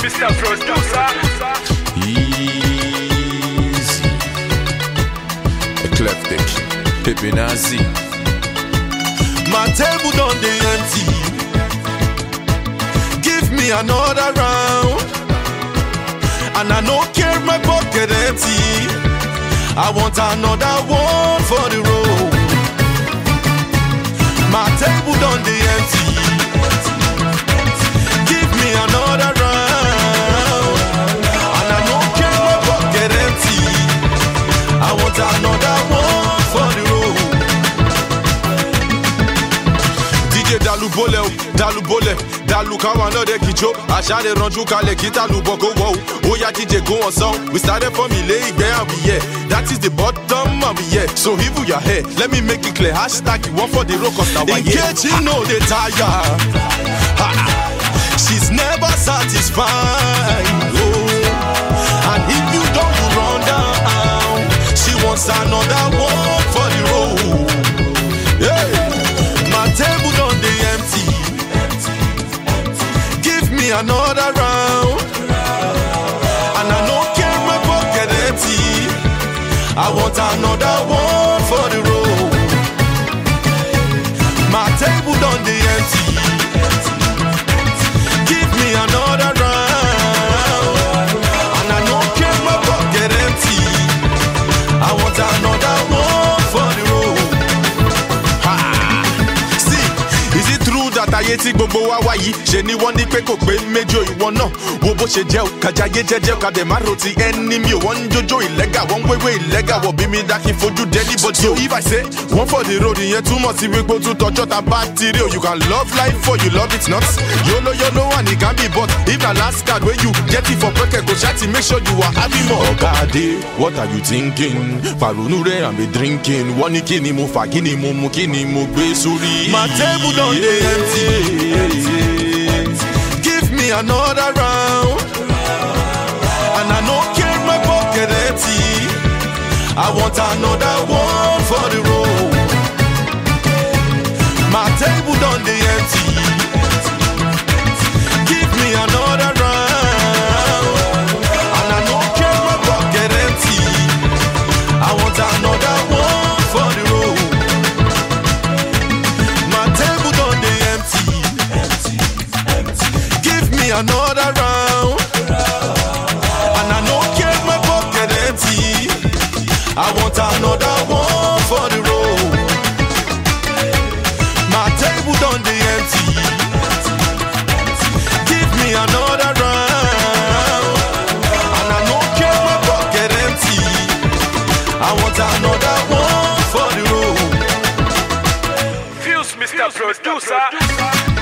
Mr. Producer. Easy. Eclectic. Pepe Nazi. My table done dey empty. Give me another round. And I no care my pocket empty. I want another one for the road. My table done dey empty. Give me another round. And I no care my pocket empty. I want another one for the road. DJ dalu bólẹ̀ o dalu bólẹ̀ dalu káwa náà dé kíjó àṣà lè ranjú kalẹ̀ kí dalu bọ̀ kó wọ̀ o ó yá DJ go on song we started from ilé ìgbẹ́ and we here that is the bottom and we here so if you are here let me make it clear hashtag you wan for the road cause na wa here. Nkechi no dey tire Ha! she's never satisfied oh. and if you don you run down she wants another one for the road. Hey, my table done dey empty. Give me another round. And I no care my pocket empty. I want another one for the road. My table done dey empty. Give me another round. And I no care my pocket empty. I want another one for the road. See, is it true that ayé tí gbogbo wa wá yìí ṣe ni wọ́n ní pé kò pé méjò ìwọ náà wo bó ṣe jẹ́ o kàjáyé jẹ́jẹ́ o kàdé má ro ti ẹni mi ò wọ́n ń jójó ìlẹ́gà wọ́n ń wéwé ìlẹ́gà wọ̀ bí mi dá kí n fojú dé níbodè o. so if I say one for the road ìyẹn túmọ̀ sí wípé ó tún tọjọ́ ta bá ti rí o you can love life for you love it not yolo yolo and it can be but if na last card wey you get it for pocket go ṣáàtì make sure you are happy more. ọ̀gá adé what are you thinking? fàrònú rẹ̀ and be drinking wọ́n ní kí ni mo fà kí ni mo mu kí ni mo gbé sórí. my table don dey empty. give me another round. and I no care my pocket empty. I want another one for the road. My table done dey empty. Give me another round. And I no care my pocket empty. I want another one for the road. My table done dey empty. Give me another round. And I no care my pocket empty. I want another one for the road. My table done dey empty. Give me another round. And I no care my pocket empty. I want another one for the road. Fuse Mr. Producer.